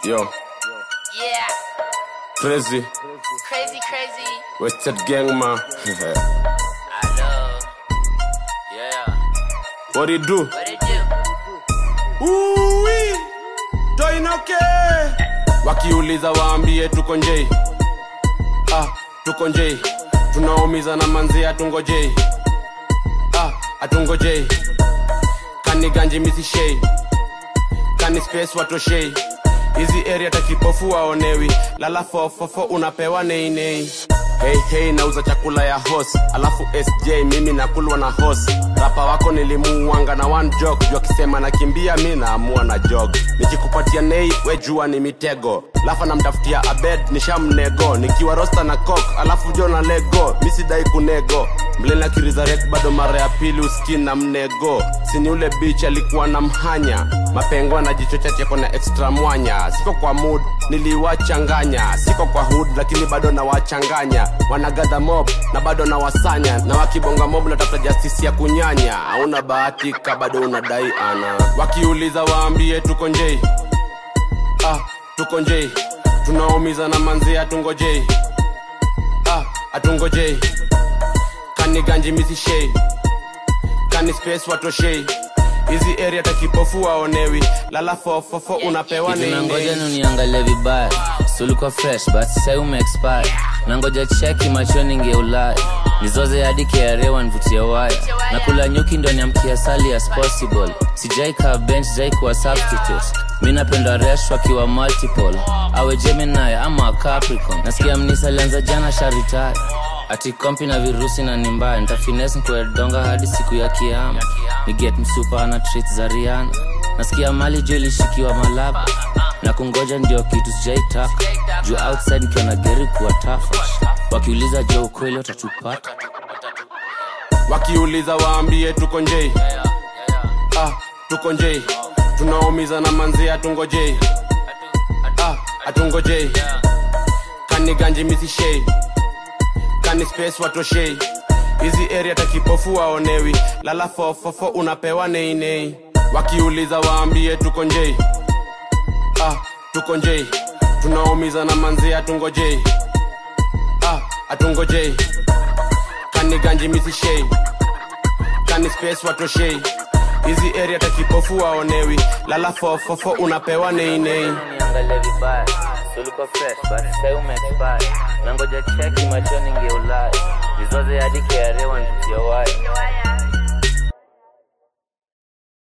Yo, Yeah, crazy, crazy, crazy. wasted gang man. I know. Yeah. what do you do? What it do? Uwi, toinoke. Wakiuliza waambie tuko njei. Ah, tuko njei. Tunaumiza na manzi atungojei. Ah, atungojei. Kani ganji misishei. Kani space watoshei. Hizi area takipofu waonewi. Lala fofofo unapewa nei nei. Hey hey nauza chakula ya hos alafu sj mimi nakulwa na hos rapa wako nilimuuanga na one jog juu akisema nakimbia mi naamua na jog nikikupatia nei we jua ni mitego lafa namtafutia abed nishamnego nikiwa rosta na kok alafu jo na lego mi sidai kunego mlena kirizarek bado mara ya pili uskin na mnego sini ule bich alikuwa na mhanya mapengo na jicho chache kona extra mwanya siko kwa mood niliwachanganya siko kwa hood lakini bado nawachanganya wanagadha mob na bado nawasanya na wakibonga mob natafuta justisi ya kunyanya hauna bahatika bado unadai ana wakiuliza waambie tuko njei ah, tuko njei tunaumiza na manzi atungojei ah, atungojei kani ganji misishei kani space watoshei hizi area takipofu waonewi lala fofofo unapewa Kitu nangoja nini nuniangalie vibaya sulikuwa fresh but sai umeexpire nangoja cheki machoni ngeulaya nizoze hadi kiarewa nvutie waya na kula nyuki ndo niamkia sali as possible sijai kaa bench jai kuwa substitute mi napenda resh wakiwa multiple awe gemini ama capricorn nasikia mnisa alianza jana sharitaya ati kompi na virusi na ni mbaya ntafines nkuedonga hadi siku ya kiama niget msupa na treat za riana nasikia mali jo ilishikiwa malaba na kungoja ndio kitu sijaitaka juu outside nikiona geri kuwa tafa wakiuliza jo ukweli watatupata wakiuliza waambie tuko njei ah, tuko njei tunaumiza na manzi atungojei ah, atungojei kani ganji misishei kani space watoshei hizi area takipofu waonewi lala fofofo unapewa neinei wakiuliza waambie tuko njei ah, tuko njei tunaumiza na manzi atungojei ah, atungojei kani ganji misishei kani space watoshei hizi area takipofu waonewi lala fofofo unapewa neinei niangalie vibaya sulikuwa fresh but sai umeexpire nangoja cheki machoni ngeulaya nizoze hadi kiarewa nvutie waya